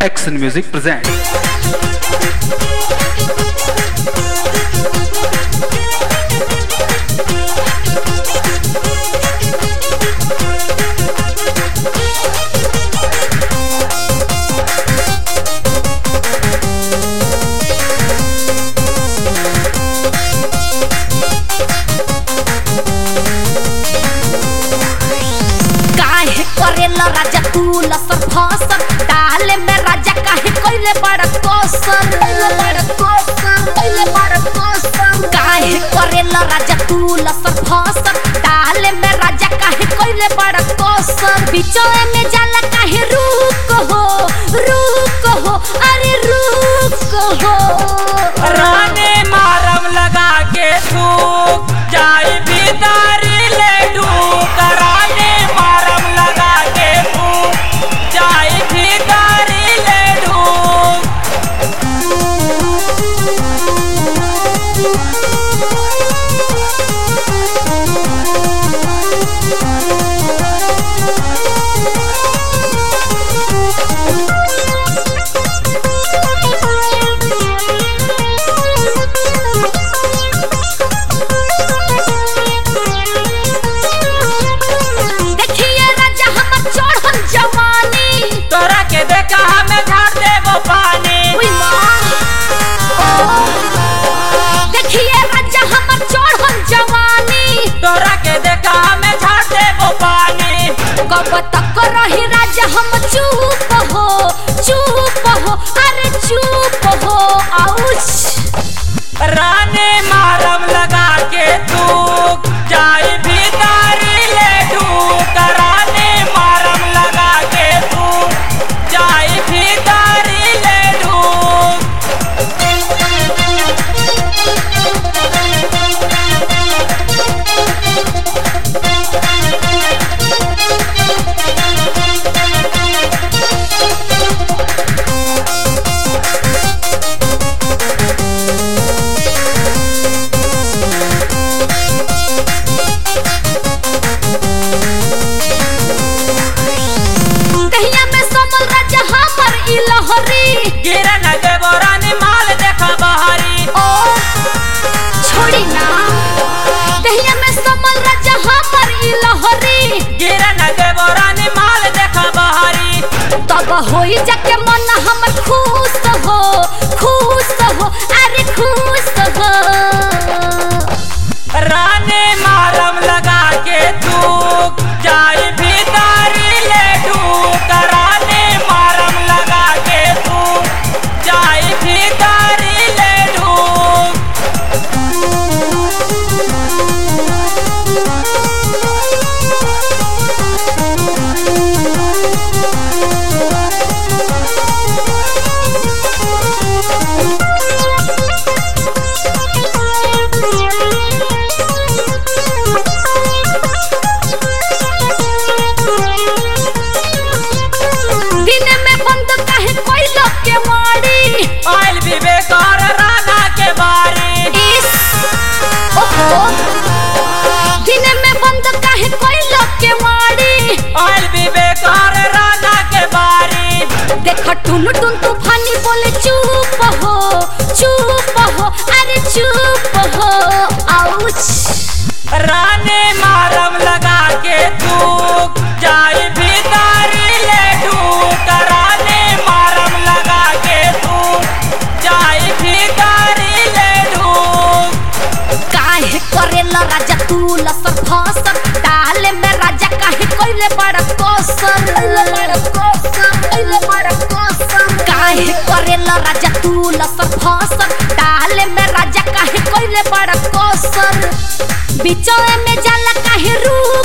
Action Music presents. काहे करेला राजा तू लसर फसर डाले में राजा काहे कइले बड़ कोसर कइले बड़ कोसर कइले बड़ कोसर काहे करेला राजा तू लसर फसर डाले में राजा काहे कइले बड़ कोसर बिचोए में जाला काहे रुक हो रुक हो अरे रुक हो राने मारम लगा के थूक जाई भीतरी ले ढूक राने मारम लगा के थूक जाई भीतरी ले ढूक देखिए राजा हमर चढ़ल जवानी तोरा के देखा हमें झाड़ देबो पानी उई माँ। देखिए राजा हमर चढ़ल जवानी तोरा के देखा हमें झाड़ देबो पानी कब तक रही राजा हम चुप हो चुप हो अरे चुप हो आउच राने मारम लगा के थूक जाई भीतरी ले ढूक राने मारम लगा के थूक जाई भीतरी ले ढूक दहिया में समल राजा हमर ई लहरी गिरन देबो रानी माल देखा बहरी ओ छोड़ी ना दहिया में समल राजा हमर ई लहरी गिरन देबो रानी माल देखा बहरी तब होई जाके मन हमर खुश हो खुश हो अरे खुश हो राने मारम लगा के थूक जाई भीतरी ले ढूक राने मारम लगा के थूक जाई भीतरी ले ढूक दिन में बंद काहे कोई लोग के मारी आइल विवेक और राना के बारी इस ओहो दिन में बंद काहे कोई लोग के मारी आइल विवेक और राना के बारी देख टुन टुन तूफानी बोले चुप हो चुप हो अरे चुप हो आउच राने मारम लगा के थूक जाई भीतरी ले ढूक राने मारम लगा के थूक जाई भीतरी ले ढूक काहे करेला राजा तू लसर फसर डाले में राजा काहे कइले बड़ कोसर कइले बड़ कोसर कइले बड़ कोसर काहे करेला राजा तू लसर फसर डाले में राजा काहे कइले बड़ कोसर बिचोए में जाला काहे रूप